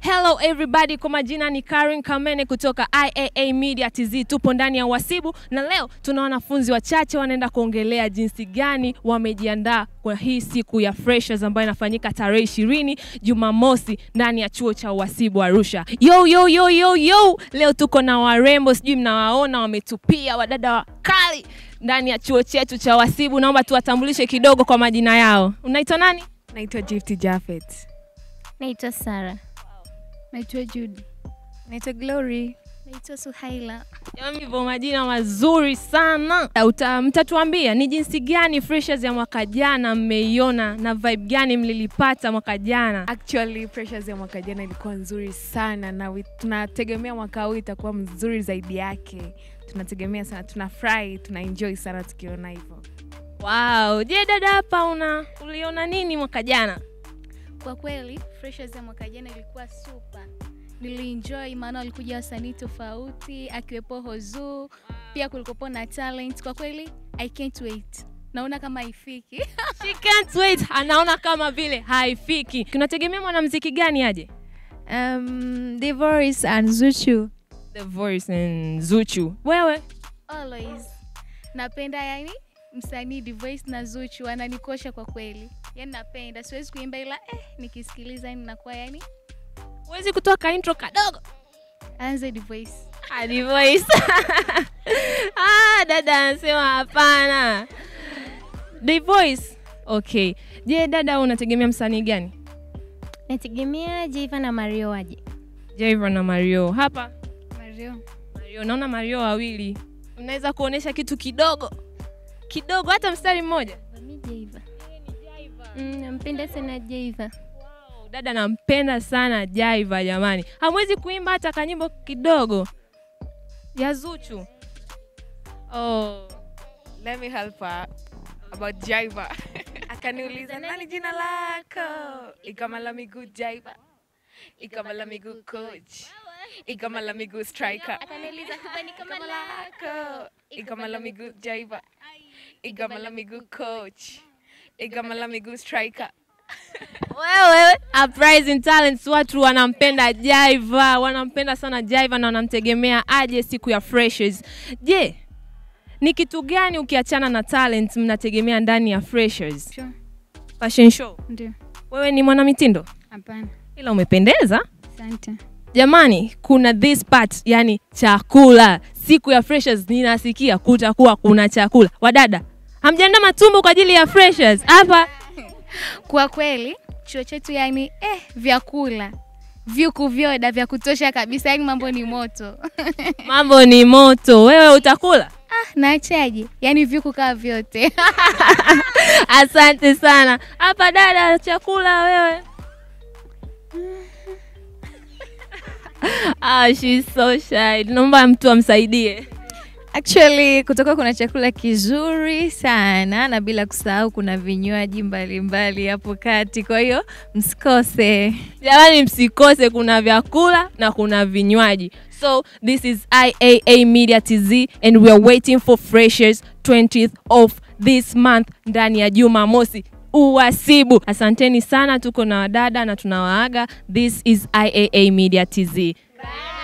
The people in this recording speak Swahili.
Hello everybody, kwa majina ni Karen Kamene kutoka IAA Media TZ. Tupo ndani ya Wasibu na leo tuna wanafunzi wachache wanaenda kuongelea jinsi gani wamejiandaa kwa hii siku ya Freshers ambayo inafanyika tarehe ishirini Jumamosi ndani ya chuo cha Wasibu Arusha. Yo, yo, yo, yo, yo. Leo tuko na warembo, sijui mnawaona, wametupia wadada wakali ndani ya chuo chetu cha Wasibu. Naomba tuwatambulishe kidogo kwa majina yao. Unaitwa nani? Naitwa Gift Jafet. Naitwa Sara. Naitwa Judy. Naitwa Glory. Naitwa Suhaila. Jamani, hivyo majina mazuri sana. Uta, mtatuambia ni jinsi gani freshers ya mwaka jana mmeiona na vibe gani mlilipata mwaka jana. Actually, pressures ya mwaka jana ilikuwa nzuri sana na wi- tunategemea mwaka huu itakuwa mzuri zaidi yake. Tunategemea sana, tunafurahi, tuna enjoy sana tukiona hivyo. Wow. Je, dada hapa una uliona nini mwaka jana? Kwa kweli freshers ya mwaka jana ilikuwa super. Nilienjoy maana walikuja wasanii tofauti akiwepo Hozu, pia kulikuwepo na talent. Kwa kweli I can't wait. Naona kama haifiki. She can't wait. Anaona kama vile haifiki. Tunategemea mwanamuziki gani aje? Um, The Voice and Zuchu. The Voice and Zuchu. Wewe? Always. Napenda yani msanii Divoice na Zuchu wananikosha kwa kweli. Yaani napenda, siwezi kuimba ila eh, nikisikiliza yani nakuwa yani Huwezi kutoa ka intro kadogo? anze Divoice. Hadi voice. ah, dada anasema hapana. The voice. Okay. Je, dada unategemea msanii gani? Nategemea Jaiva na Mario waje. Jaiva na Mario. Hapa Mario. Mario, naona Mario wawili. Mnaweza kuonesha kitu kidogo kidogo, hata mstari mmoja. Mi Jaiva. Mm, nampenda sana Jaiva. Wow, dada nampenda sana Jaiva jamani. Hamwezi kuimba hata kanyimbo kidogo ya Zuchu? Oh. Let me help her about Jaiva. Akaniuliza nani jina lako? Ikamala miguu Jaiva. Ikamala miguu coach. Ikamala miguu striker. Akaniuliza kubani kama lako. Ikamala miguu Jaiva. Ikamala miguu coach. Ikamala miguu striker. Wewe Uprising Talents, watu wanampenda Jaiva, wanampenda sana Jaiva na wanamtegemea aje siku ya Freshers. Je, ni kitu gani ukiachana na talent mnategemea ndani ya Freshers? Sure. Fashion show. Ndio. Wewe ni mwanamitindo, Hapana. ila umependeza. Asante. Jamani, kuna this part, yani chakula. Siku ya Freshers ninasikia kutakuwa kuna chakula. Wadada, hamjaandaa matumbo kwa ajili ya Freshers hapa? Kwa kweli chuo chetu yani eh, vyakula vyuku vyoda vya kutosha kabisa, yani mambo ni moto. Mambo ni moto. Wewe utakula? ah, naachaje? Yani vyuku kaa vyote. Asante sana. Hapa dada, chakula wewe. ah, she's so shy. Naomba mtu amsaidie. Actually, kutoka kuna chakula kizuri sana na bila kusahau kuna vinywaji mbalimbali hapo kati, kwa hiyo msikose. Jamani, msikose, kuna vyakula na kuna vinywaji. So this is IAA Media TZ and we are waiting for freshers 20th of this month ndani ya Jumamosi uwasibu. Asanteni sana, tuko na wadada na tunawaaga. This is IAA Media TZ. Bye.